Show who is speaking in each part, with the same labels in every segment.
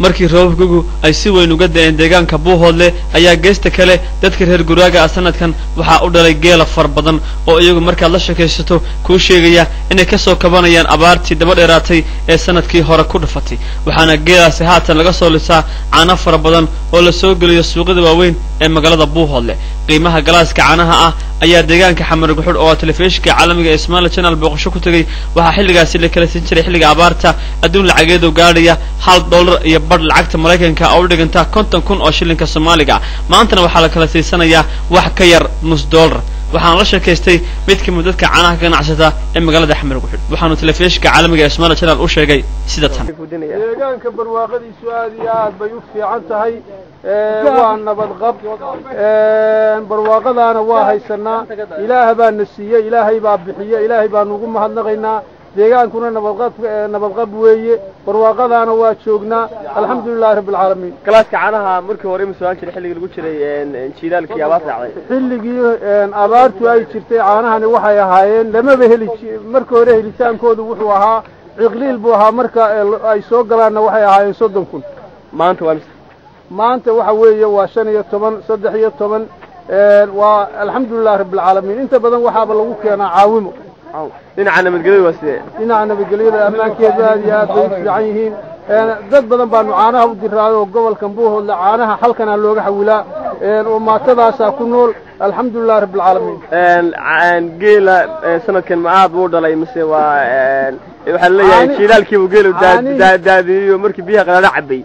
Speaker 1: markii roobabkigu ay si weyn uga da'een deegaanka buuhoodle ayaa geesta kale dadka reer guraaga ah sanadkan waxaa u dhalay geela far badan oo iyagu markaad la sheekaysato kuu sheegaya inay ka soo kabanayaan abaartii daba dheeraatay ee sanadkii hore ku dhufatay waxaana geelaasi haatan laga soo lisaa caano fara badan oo la soo geliyo suuqyada waaweyn ee magaalada buuhoodle qiimaha galaaska caanaha ah ayaa deegaanka xamar guxudh oo telefishinka caalamiga ee somaali channel booqasho ku tegey waxaa xilligaasi la kala siin jiray xilliga abaarta adduun lacageedu gaadhaya hal dollar iyo badh lacagta maraykanka oo u dhiganta konton kun oo shilinka soomaaliga maantana waxaa la kala siisanayaa wax ka yar nus dollar waxaana la sheekaystay mid ka mid dadka caanaha ka ganacsata ee magaalada xamar guxudh waxaanu telefishinka caalamiga ee somaali channel u sheegay sida tan
Speaker 2: deegaanka barwaaqadiisu aad iyo aad bay u fiican tahay waa nabadqab barwaaqadaana waa haysanaa ilaah baa na siiyey ilaahay baa bixiye ilaahay baanu ugu mahadnaqaynaa deegaankuna nabadqab nabadqab weeye barwaaqadaana waa joognaa alxamdulilahi rabbi alcaalamiin
Speaker 3: galaaska caanaha markii hore ma soo jiray xilligii lagu jiray jiilaalkii abaarta dhacday
Speaker 2: xilligii abaartu ay jirtay caanahani waxay ahaayeen lamaba heli marka hore helitaankoodu wuxuu ahaa ciqliil buu ahaa marka ay soo galaanna waxay ahaayeen soddon kun
Speaker 3: maanta waa mise
Speaker 2: maanta waxa weeye waa shan iyo toban saddex iyo toban waa alxamdulilahi rabbi alcaalamiin inta badan waxaaba lagu keenaa caawimo
Speaker 3: dhinaca nabadgelyada waa sidee
Speaker 2: dhinaca nabadgelyada ammaankeedu aad iyo aad bay u fiican yihiin dad badan baanu caanaha u diraayo oo gobolkan buuhoodle caanaha halkanaa looga xawilaa oo maatadaasaa ku nool alxamdulilahi rabbi alcaalamiin
Speaker 3: geela sanadkan ma aad buu dhalay mise waa waxaa laleeyahay jiilaalkiibu geelu daadiyo markii biyaha qalaala cabay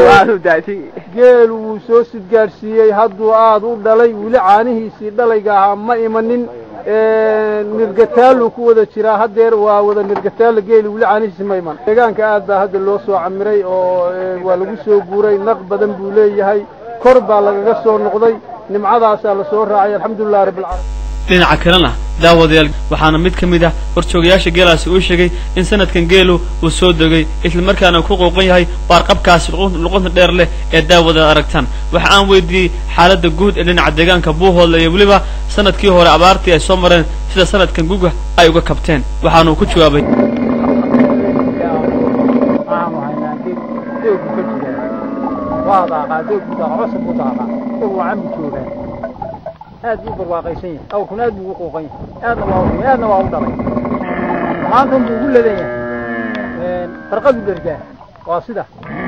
Speaker 2: geelu wuu soo sidgaadhsiiyey hadduu aad u dhalay weli caanihiisii dhalayga ahaa ma imanin nirgataaluu ku wada jiraa haddeer waa wada nirgataalla geeli weli caanihiisi ma iman deegaanka aad baa hadda loo soo camiray oo waa lagu soo guuray naq badan buu leeyahay kor baa lagaga soo noqday nimcadaasaa la soo raacay alxamdulilahi rabbi alcaalamiin
Speaker 1: dhinaca kalena daawadayaal waxaana mid ka mid ah horjoogayaasha geelaasi uu sheegay in sanadkan geelu uu soo degay islamarkaana ku qooqan yahay baarqabkaasi luqunta dheer leh ee daawadaad aragtaan waxa aan weydiiyey xaaladda guud ee dhinaca deegaanka buuhoodle iyo weliba sanadkii hore abaartii ay soo mareen sida sanadkan guga ay uga kabteen waxaanuu ku jawaabay
Speaker 4: aad buu barwaaqaysan yahay awrkuna aad buu ugu quuqan yahay aadna waa u aadna waa u dhalay maantan buu ugu ladan yahay farqadu dhergaa waa sida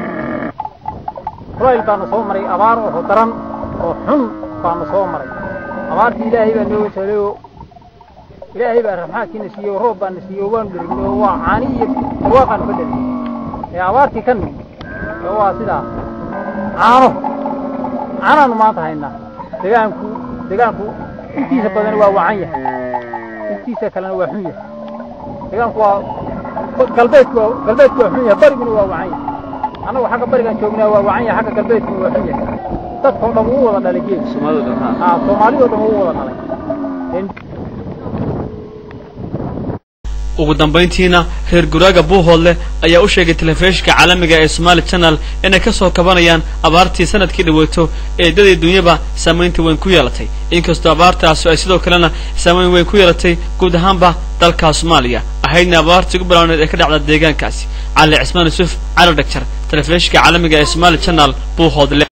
Speaker 4: kulayl baana soo maray abaar oo daran oo xun baana soo maray abaartii ilaahay baa nooga saalay oo ilaahay baa raxmaadkiina siiyey oo roob baana siiyey oo waanu dherignay oo waa caani iyo barwaaqaanu ka dherignay ee abaartii ka nimid ee waa sidaa caano caanaanu maanta haynaa deegaanku deegaanku intiisa badan waa wacan yahay intiisa kalena waa xun yahay deegaanku waa galbeedku galbeedku waa xun yahay bariguna waa wacan yahay annagu xagga barigaan joognaa waa wacan yahay xagga galbeedkuna waa xun yahay dadkao dhan wuu wada dhalay geed soomaalidoo dhan wuu wada dhalay
Speaker 1: ugu dambayntiina reer guraaga buuhoodle ayaa u sheegay telefishinka caalamiga ee somaali channel inay ka soo kabanayaan abaartii sanadkii dhaweyto ee dadii dunyaba saamaynta weyn ku yeelatay inkastoo abaartaasu ay sidoo kalena saamayn weyn ku yeelatay guud ahaanba dalka soomaaliya ahaydna abaartii ugu balaaneed ee ka dhacda deegaankaasi cali cismaan yuusuf cali dhagjar telefishinka caalamiga ee somaali channel buuhoodle